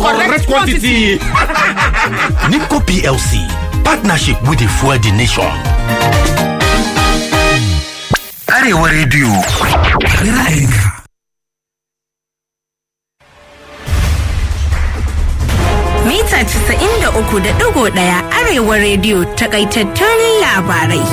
correct quantity. Nimco PLC, partnership with the Fuel the Nation. Arewa Radio. Ra'ayinka. Mita 93.1 Arewa Radio takaitattun labarai.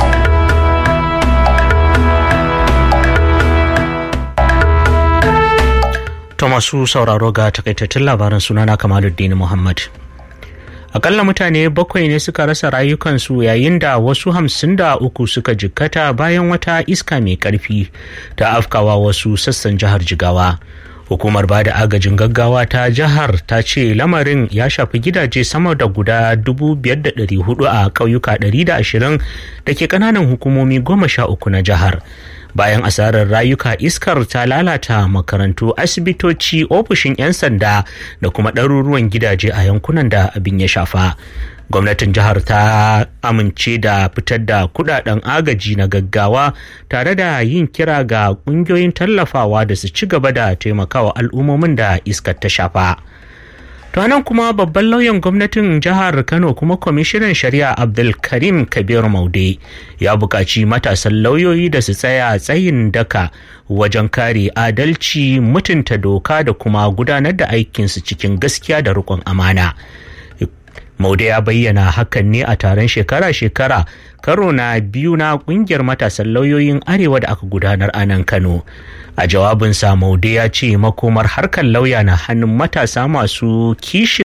To masu sauraro ga takaitattun labaran sunana Kamaluddin Muhammad. Akalla mutane bakwai ne suka rasa rayukansu yayin da wasu hamsin da uku suka jikkata bayan wata iska mai karfi ta afkawa wasu sassan jihar Jigawa. Hukumar ba da agajin gaggawa ta jihar ta ce lamarin ya shafi gidaje sama da guda 5,400 a ƙauyuka 120 da ke ƙananan hukumomi goma sha uku na jihar. bayan asarar rayuka iskar ta lalata makarantu asibitoci ofishin 'yan sanda da kuma ɗaruruwan gidaje a yankunan da abin ya shafa gwamnatin jihar ta amince da fitar da kudaden agaji na gaggawa tare da yin kira ga ƙungiyoyin tallafawa da su ci gaba da taimakawa al'ummomin da iskar ta shafa. To nan kuma babban lauyan gwamnatin jihar Kano kuma kwamishinan shari'a Abdulkarim Kabir Maude ya buƙaci matasan lauyoyi da su tsaya tsayin daka wajen kare adalci mutunta doka da kuma gudanar da aikinsu cikin gaskiya da riƙon amana. Maude ya bayyana hakan ne a taron shekara-shekara karo na biyu na kungiyar matasan lauyoyin arewa da aka gudanar a nan Kano. A jawabinsa Maude ya ce makomar harkar lauya na hannun matasa masu kishi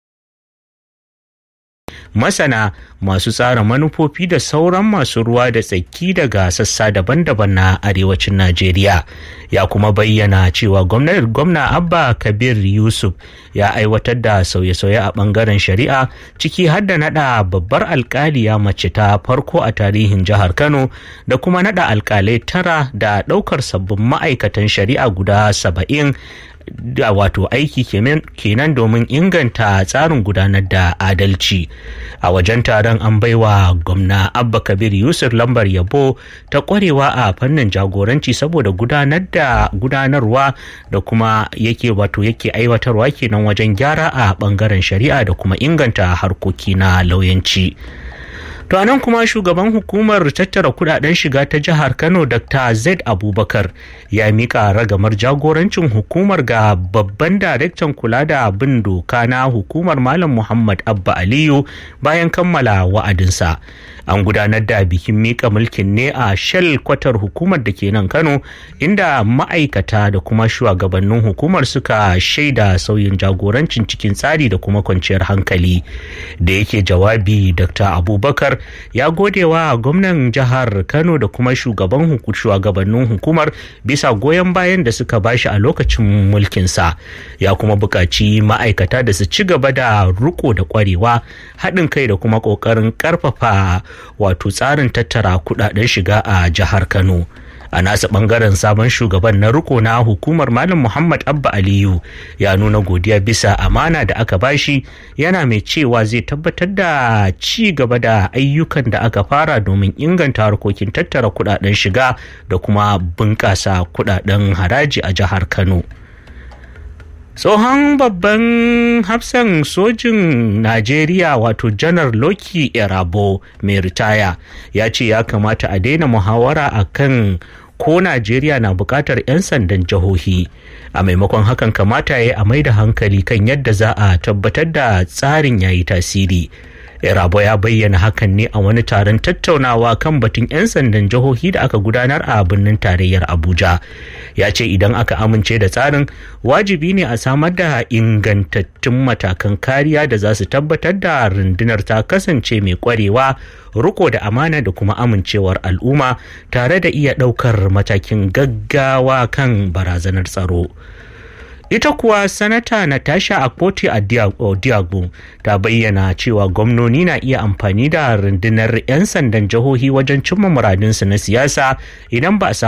masana masu tsara manufofi da sauran masu ruwa da tsaki daga sassa daban-daban na arewacin najeriya ya kuma bayyana cewa gwamna abba kabir yusuf ya aiwatar da sauye-sauye a bangaren shari'a ciki har da nada babbar alkaliya mace ta farko a tarihin jihar kano da kuma nada alkalai tara da daukar sabbin ma'aikatan shari'a guda saba'in da wato aiki kenan domin inganta tsarin gudanar da adalci a wajen taron an baiwa gwamna abba kabir yusuf lambar yabo ta kwarewa a fannin jagoranci saboda gudanar da gudanarwa da kuma yake wato yake aiwatarwa kenan wajen gyara a bangaren shari'a da kuma inganta harkoki na lauyanci. To nan kuma shugaban hukumar tattara kudaden shiga ta jihar Kano Dr. Zaid Abubakar ya mika ragamar jagorancin hukumar ga babban daraktan kula da bin doka na hukumar Malam Muhammad Abba Aliyu bayan kammala wa'adinsa. An gudanar da bikin mika mulkin ne a shell kwatar hukumar da ke nan Kano inda ma'aikata da kuma shugabannin hukumar suka shaida sauyin jagorancin cikin tsari da kuma kwanciyar hankali. Da yake jawabi Dr. Abubakar ya gode wa gwamnan jihar kano da kuma shugaban shugabannin hukumar bisa goyon bayan da suka bashi a lokacin mulkinsa ya kuma buƙaci ma'aikata da su ci gaba da riko da ƙwarewa haɗin kai da kuma ƙoƙarin ƙarfafa wato tsarin tattara kuɗaɗen shiga a jihar kano a nasa bangaren sabon shugaban na riko na hukumar malam muhammad abba aliyu ya nuna godiya bisa amana da aka bashi yana mai cewa zai tabbatar da ci gaba da ayyukan da aka fara domin inganta harkokin tattara kudaden shiga da kuma bunƙasa kudaden haraji a jihar kano tsohon babban hafsan sojin najeriya wato janar loki erabo mai ritaya ya ce ya kamata a daina muhawara a kan ko najeriya na bukatar 'yan sandan jihohi a maimakon hakan kamata ya a mai da hankali kan yadda za a tabbatar da tsarin ya yi tasiri Rabo ya bayyana hakan ne a wani taron tattaunawa kan batun 'yan sandan jihohi da aka gudanar a birnin tarayyar Abuja. Ya ce idan aka amince da tsarin wajibi ne a samar da ingantattun matakan kariya da za su tabbatar da rundunar ta kasance mai kwarewa, riko da amana da kuma amincewar al'umma tare da iya ɗaukar matakin gaggawa kan barazanar tsaro. ita kuwa sanata natasha akpoti a diago ta bayyana cewa gwamnoni na iya amfani da rundunar 'yan sandan jihohi wajen cimma muradinsu na siyasa idan ba a